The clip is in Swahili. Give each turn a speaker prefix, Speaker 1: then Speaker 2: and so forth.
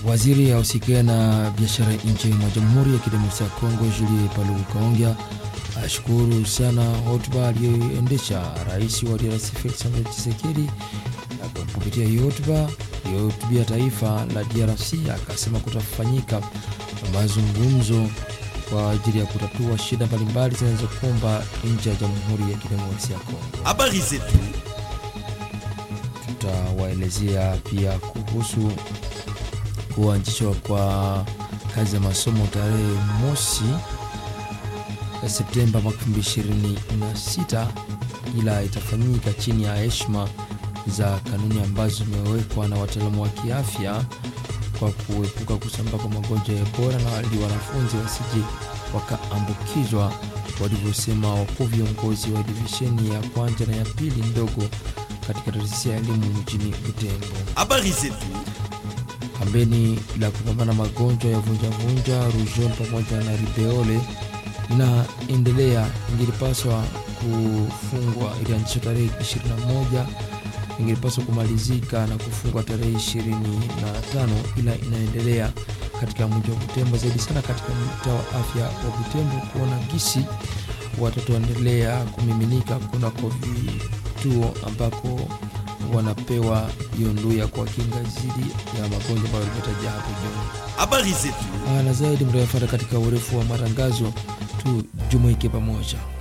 Speaker 1: Waziri ausikia na biashara nje mwa Jamhuri ya Kidemokrasia ya Kongo Julie Paluku Kaongea ashukuru sana hotuba aliyoendesha rais wa DRC Felix Antoine Tshisekedi. Kupitia hii hotuba iliyohutubia taifa la DRC, akasema kutafanyika mazungumzo kwa ajili ya kutatua shida mbalimbali zinazokumba nchi ya Jamhuri ya Kidemokrasia ya Kongo.
Speaker 2: Habari zetu
Speaker 1: Tutawaelezea pia kuhusu kuanzishwa kwa kazi za masomo tarehe mosi Septemba mwaka 2026, ila itafanyika chini ya heshima za kanuni ambazo zimewekwa na wataalamu wa kiafya kwa kuepuka kusambaa kwa magonjwa ya Ebola na wali wanafunzi wasije wakaambukizwa, walivyosema wakuu viongozi wa divisheni ya kwanza na ya pili ndogo katika taasisi ya elimu mjini Butembo.
Speaker 2: habari zetu
Speaker 1: Kampeni la kupambana magonjwa ya vunjavunja, rujon pamoja na ribeole inaendelea. Ingilipaswa kufungwa, ilianzishwa tarehe 21, ingilipaswa kumalizika na kufungwa tarehe 25, ila inaendelea katika mji wa Butembo, zaidi sana katika mtaa wa afya wa Butembo, kuona gisi watoto wanaendelea kumiminika kunako vituo ambako wanapewa hiyo nduu ya kuwakinga dhidi ya magonjwa ambayo limetaja hapo juu.
Speaker 2: habari zetu
Speaker 1: Ah, na zaidi mtayafata katika urefu wa matangazo tu, jumuike pamoja.